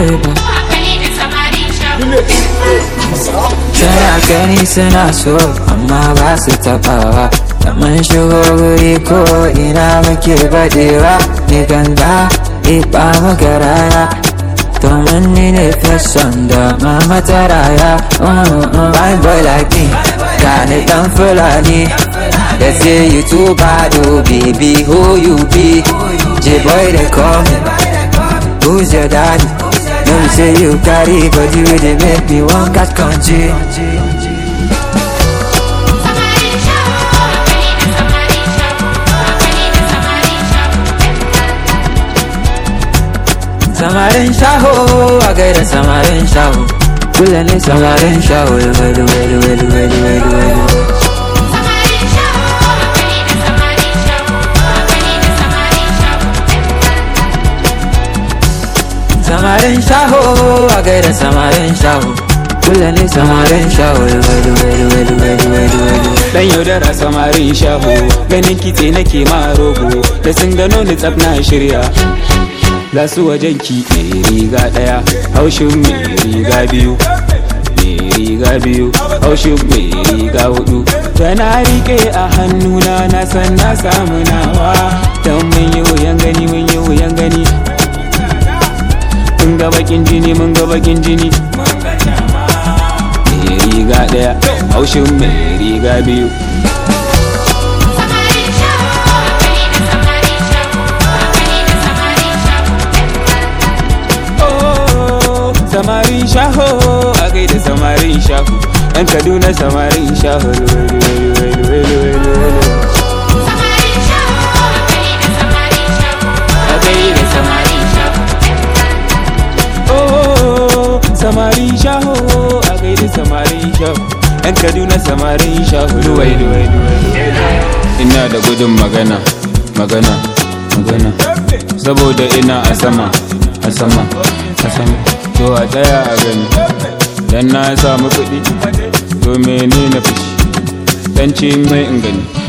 ba Tana gani suna so amma ba su taɓawa Da mun shigo guri ko ina muke baɗewa Ni ganga iɓa maka rana Domin ni ne fashion da mama ta raya Fine boy like me, gani ɗan fulani They say you too bad oh baby who you be J-boy they call me Who's your daddy? Let me say you carry body wey dey make me wan catch country. Samarin shaho a gaida samarin shaho. Kula ne samarin shaho welu welu welu welu welu welu. Samarin shaho a gaida samarin shaho. Kula ne samarin shaho welu welu welu welu welu welu. Dan yaudara samarin shaho ganin kitse nake ma rogo da sun gano ni tsaf na shirya za su wajen ki mai riga daya haushin mai riga biyu mai riga biyu haushin mai riga hudu da na rike a hannuna na san na samu nawa dan mun yi wuyan gani mun yi wuyan gani mun ga bakin jini mun ga bakin jini mai riga daya haushin mai riga biyu samarin shaho a gaida samarin shaho yan kaduna samarin shaho welu welu welu welu welu welu a gaida samarin shaho oh samarin shaho a gaida samarin shaho yan kaduna samarin shaho luwai luwai luwai ina da gudun magana magana magana saboda ina a sama a sama a sama to a tsaya a gani dan na samu kuɗi to menene fushi dan ce mai in gani